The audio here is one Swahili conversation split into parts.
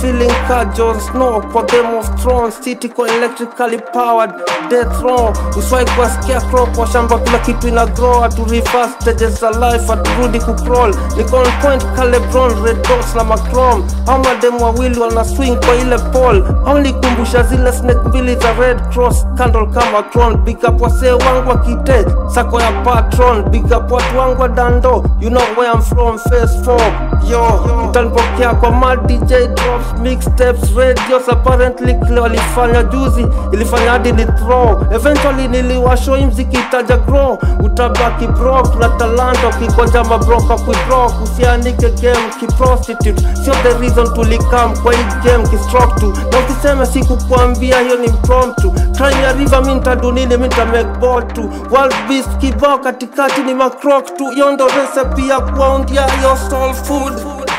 feeling ka Jon Snow kwa Game of Thrones city kwa electrically powered death row uswai kwa scarecrow kwa shamba kila kitu ina grow atu reverse stages za life aturudi kucrawl niko on point ka LeBron red dots na macrom au mademu wawili wana swing kwa ile pole au nikumbusha zile snake mbili za red cross candle kama crown big up wasee wangu wa kite sako ya patron big up watu wangu wa dando you know where I'm from face 4 yo utanipokea kwa mad DJ drops mixtapes radios apparently kile walifanya juzi ilifanya hadi ni throw eventually niliwashow hii mziki itaja grow utabaki broke na talanta ukikonja mabroka kuidrop usianike game kiprostitute sio the reason tulikam kwa hii game kistroke tu na usiseme sikukuambia hiyo ni impromptu crime ya river mi ntadunini mi ntamake ball tu world beast kibao katikati ni macrok tu hiyo ndo recipe ya kuwaundia yo soul food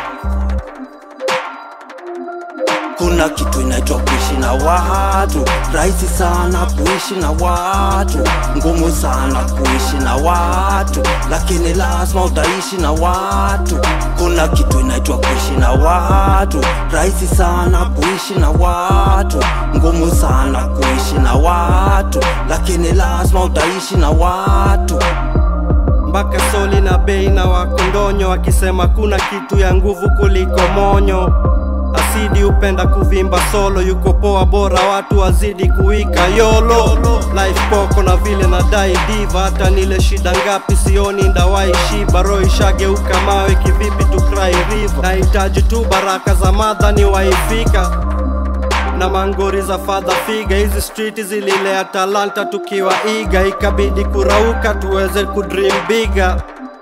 kuna kitu inaitwa kuishi na watu rahisi sana kuishi na watu ngumu sana kuishi na watu lakini lazima utaishi na watu kuna kitu inaitwa kuishi na watu rahisi sana kuishi na watu ngumu sana kuishi na watu lakini lazima utaishi na watu mpaka soli na bei na wakondonyo wakisema kuna kitu ya nguvu kuliko monyo asidi upenda kuvimba solo yuko poa bora watu wazidi kuika yolo life poko na vile nadai diva hata nile shida ngapi sioni ndawai shiba roho ishageuka mawe kivipi tu cry river nahitaji tu baraka za madha ni waifika na mangori za fadha figa hizi street zililea talanta tukiwa iga ikabidi kurauka tuweze kudream biga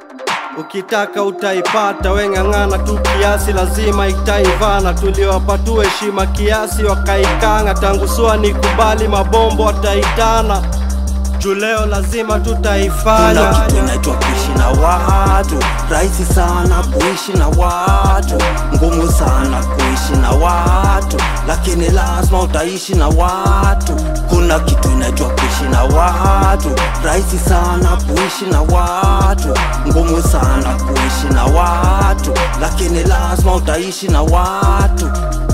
ukitaka utaipata weng'ang'ana tu kiasi lazima itaivana tuliwapa tu heshima kiasi wakaikanga tangu sua ni kubali mabombo wataitana juu leo lazima kuna tutaifanya kitu inaitwa kuishi na watu rahisi sana kuishi na watu ngumu sana kuishi na watu lakini lazima utaishi na watu kuna kitu inaitwa kuishi na watu rahisi sana kuishi na watu ngumu sana kuishi na watu lakini lazima utaishi na watu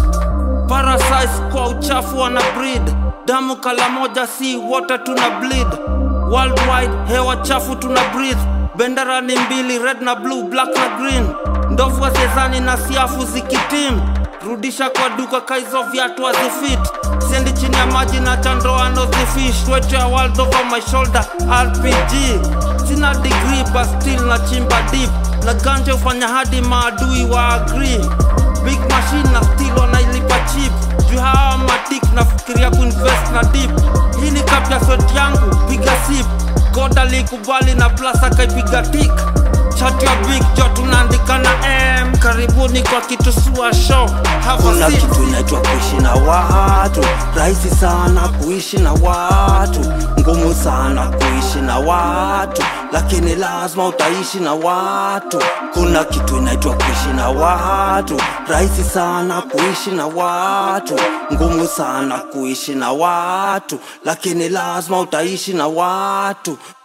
Parasites kwa uchafu wana breed damu kala moja si wote tuna bleed worldwide hewa chafu tuna breathe bendera ni mbili red na blue black na green ndovu wachezani na siafu zikitim rudisha kwa duka kaizo viatu hazifit sendi chini ya maji na chandoa nozifish wetu ya world over my shoulder rpg sina degree but still na chimba deep na ganja ufanya hadi maadui wa agree big machine na still wanailipa chip juu hawa matik nafikiria kuinvest na dip hii ni kapya swet yangu piga sip god alikubali na plus akaipiga tik chat ya big jo tunaandika na m karibuni kwa kitu sua show have kuna a seat kitu inaitwa kuishi na watu rahisi sana kuishi na watu ngumu sana kuishi na watu lakini lazima utaishi na watu kuna kitu inaitwa kuishi na watu rahisi sana kuishi na watu ngumu sana kuishi na watu lakini lazima utaishi na watu